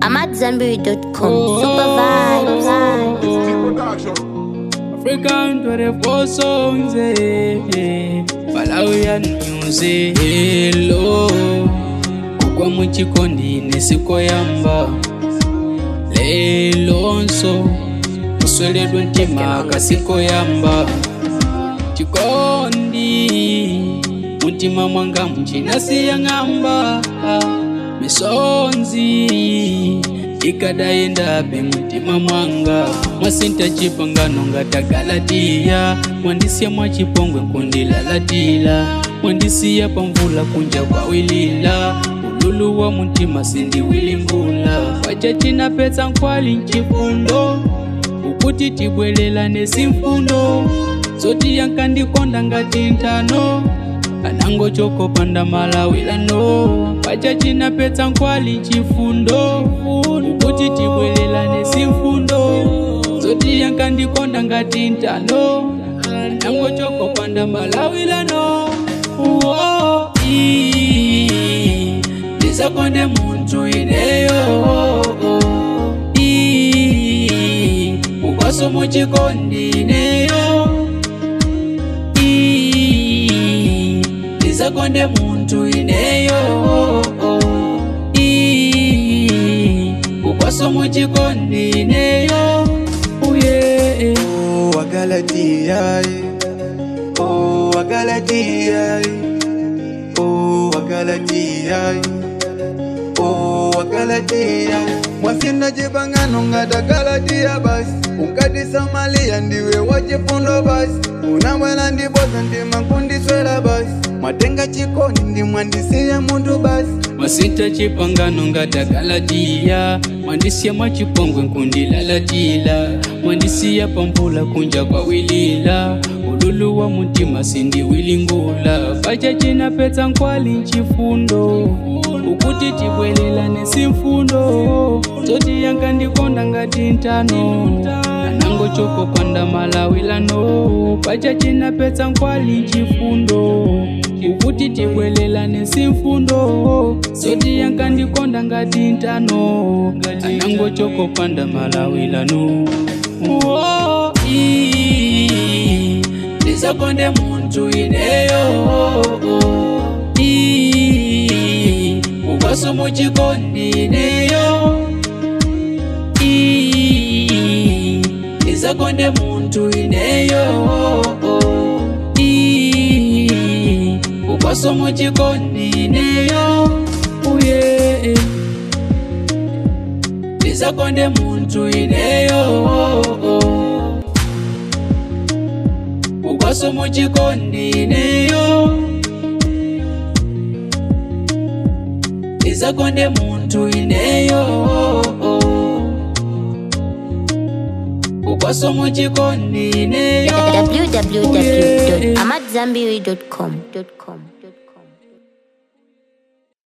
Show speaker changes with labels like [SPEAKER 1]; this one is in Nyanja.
[SPEAKER 1] I'm at Zenberry.com. Super vibes.
[SPEAKER 2] African 24 songs, eh, Malawian music, hello. Kugwa muchikondi nesikoyamba lelonso kusweledwa ntima kasikoyamba chikondi mutima mwanga muchinasiya ng'amba misonzi ikadayendabe mutima mwanga mwasinta chipangano ngatagalatiya mwandisiya mwachipongwe kundilalatila mwandisiya pamvula kunja kwawilila ululu wa mutima sindiwilingula pachachina petsa nkwali nchifundo ukuti tibwelelane simfundo zoti yankandikonda ngati ntano anango chokopanda malawilano pachachina petsa nkwali chifundo ukuti tibwelelane simfundo zoti yankandikonda ngati ntano anango chokopanda malawilano Uo, ii, ndisakonde muntu ineyo ii, ukwaso muchikondi ineyo ii, ndisakonde muntu ineyo ii, ukwaso muchikondi ineyo uye
[SPEAKER 3] Oh, Wagalatia, oh, Wagalatia, oh, Wagalatia, oh, Wagalatia. Mwasina jipangano ngata Galatia basi ukati Samalia ndiwe wachifundo basi unamwela ndiboza ndima kundiswela basi mwatenga chikoni ndimwandisiya muntu basi
[SPEAKER 2] masita chipangano ngata galatiya mwandisiya mwachipongwe nkundilalatila mwandisiya pamvula kunja kwawilila ululu wa mutima sindiwilingula pachachina petsa nkwali nchifundo ukuti tibwelelane simfundo zoti yankandikonda ngati ntano anango chokopanda malawilano pachachina petsa nkwali nchifundo ukuti tibwelelane simfundo zoti yankandikonda ngati ntano anango chokopanda malawilano Uo, ii, ndisakonde muntu ineyo ii, ukwaso muchikondi ineyo ii, ndisakonde muntu ineyo ii, ukwaso muchikondi ineyo uye ndisakonde muntu ineyo ukwaso muchikondi ineyo ndisakonde muntu ineyo ukwaso muchikondi ineyo
[SPEAKER 1] www.amatzambiri.com.